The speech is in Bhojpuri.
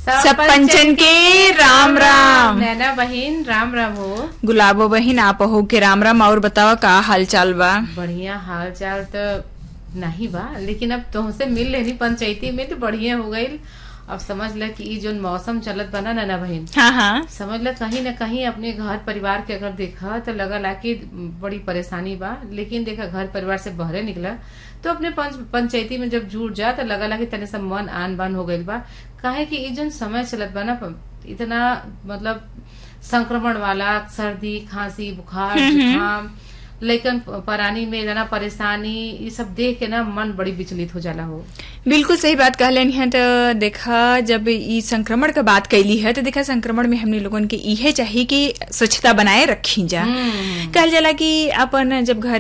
सब पंचन के राम राम नैना बहिन राम राम हो गुलाबो बहिन आप हो के राम राम और बतावा का हाल चाल बा बढ़िया हाल चाल तो नहीं बा लेकिन अब तुमसे मिल लेनी पंचायती में तो बढ़िया हो गई अब समझ ल कि ई जो मौसम चलत बा ना नैना बहिन हाँ हाँ समझ ल कहीं ना कहीं अपने घर परिवार के अगर देखा तो लगल कि बड़ी परेशानी बा लेकिन देखा घर परिवार से बहरे निकला तो अपने पंच पंचायती में जब जुड़ जा तो लगला कि तने सब मन आन बान हो गइल बा काहे कि ई जो समय चलत बा ना इतना मतलब संक्रमण वाला सर्दी खांसी बुखार जुकाम लेकिन परानी में इतना परेशानी ये सब देख के ना मन बड़ी विचलित हो जाला हो बिल्कुल सही बात कहलन है तो देखा जब ई संक्रमण का बात कैली है तो देखा संक्रमण में हमने लोगन के इहे चाहिए कि स्वच्छता बनाए रखी जा हम्म। कहल जाला कि अपन जब घर